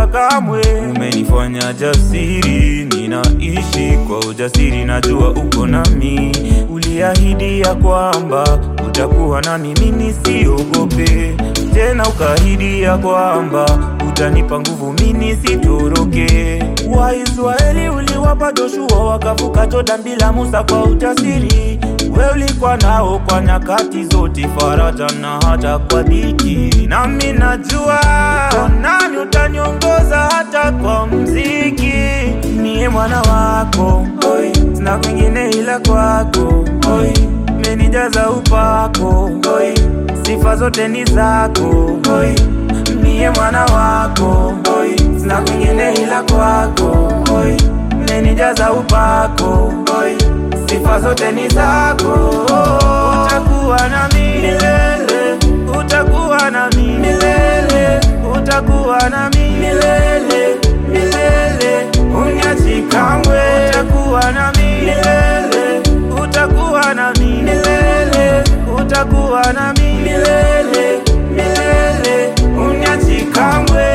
kamwe. Umenifanya jasiri, ninaishi kwa ujasiri, najua uko nami. Uliahidi ya kwamba utakuwa nami, mimi siogope tena, ukaahidi ya kwamba utanipa nguvu, mimi sitoroke. Waisraeli uliwapa Joshua wakavuka Jordan bila Musa kwa ujasiri. We ulikuwa nao kwa nyakati zote, faraja na hata kwa dhiki. Nami najua uko nami, utaniongoza hata kwa mziki. Niye mwana wako, oi, sina kwingine ila kwako, oi, menijaza upako, oi, sifa zote ni zako, oi, niye mwana wako, oi, sina kwingine ila kwako, oi, menijaza upako, oi, sifa zote ni zako. Utakuwa nami milele, utakuwa nami milele, utakuwa nami milele, milele, unyachi kamwe. Utakuwa nami milele, utakuwa nami milele, utakuwa nami milele, milele, unyachi kamwe.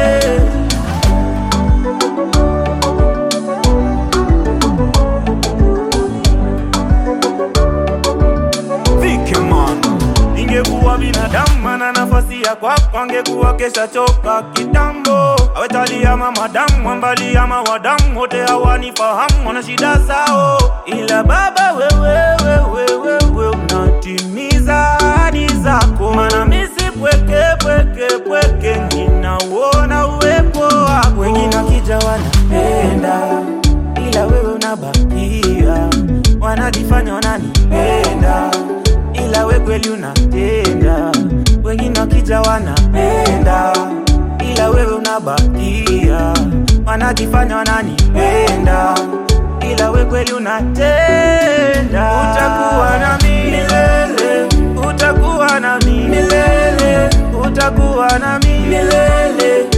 Vikemana Ningekuwa binadamu na nafasi ya kwako, angekuwa kesha choka kitambo. Awetali ama madamu ambali ama wadamu wote hawanifahamu, wana shida zao, ila Baba wewe wewe wewe unatimiza ahadi zako, maana mimi si pweke pweke pweke, ninauona uwepo wako. Wengine wakija wanapenda, ila wewe unabakia, wanajifanya wananipenda ila we kweli unatenda. Wengine wakija wanapenda, ila wewe unabakia, wanajifanya wananipenda, ila we kweli unatenda. Utakuwa nami milele, utakuwa nami milele, utakuwa nami milele,